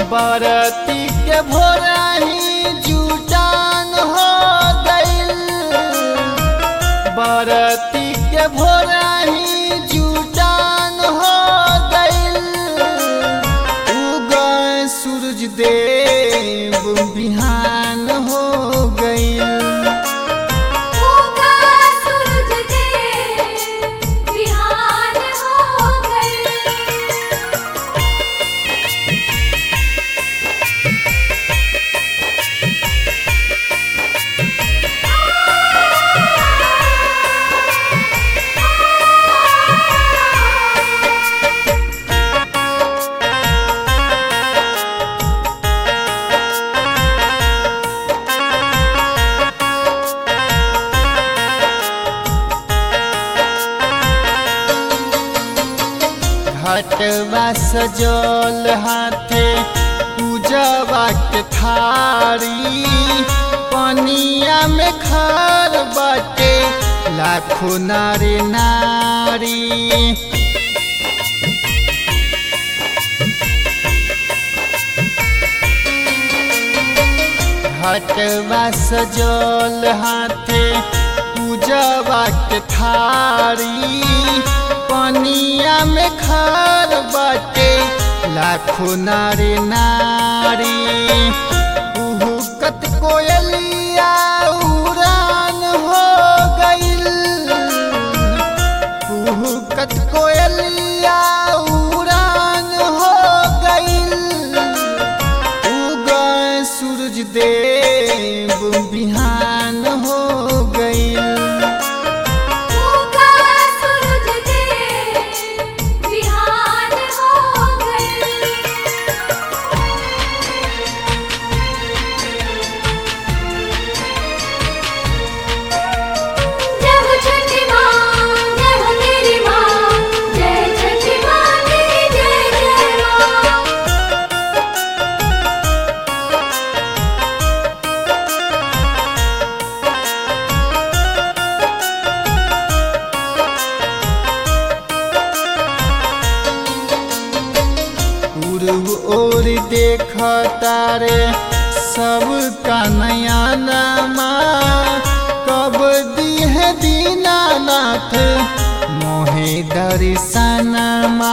बरती के भोरही जुटान हो गइल बरती के भोरही जुटान हो गइल उगए सूरज देव बिहान हो गइल उगा सूरज देव बिहान हो गए घटवा सजल हाथे पूजवा के थारी पनिया में खार बाटे लाखों नारी नारी घटवा सजल हाथे पूजवा के थारी पनिया में खार बाटे लाखों नारी नारी उहुकत कोयलिया उड़ान हो गइल उहुकत कोयलिया उड़ान हो गइल उगए सूरज देव बिहान हो गइल उगा सूरज देव बिहान हो गए जय हो छठी माँ जय हो तेरी माँ जय छठी माँ तेरी जय जय माँ पूर्व ओर देख तारे सब का नया नामा कब दी है दीनानाथ मोहे दर्शनमा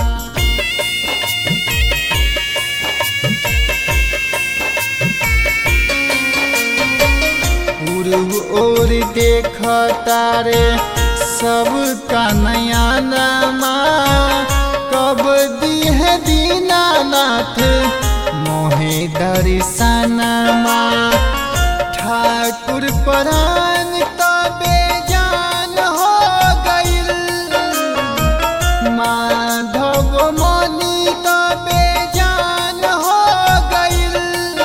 पूर्व ओर देख तारे सब का नया नामा कब दी है दीनानाथ मोहे दर्शनमा ठाकुर परान तबे जान हो गइल माधव मनी तबे जान हो गइल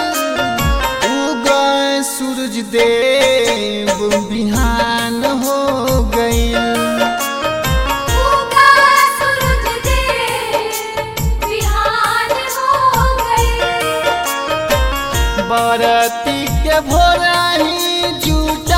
उगए सूरज देव बिहान हो गइल उगा सूरज देव बिहान हो गए बरती के भोरही जुटा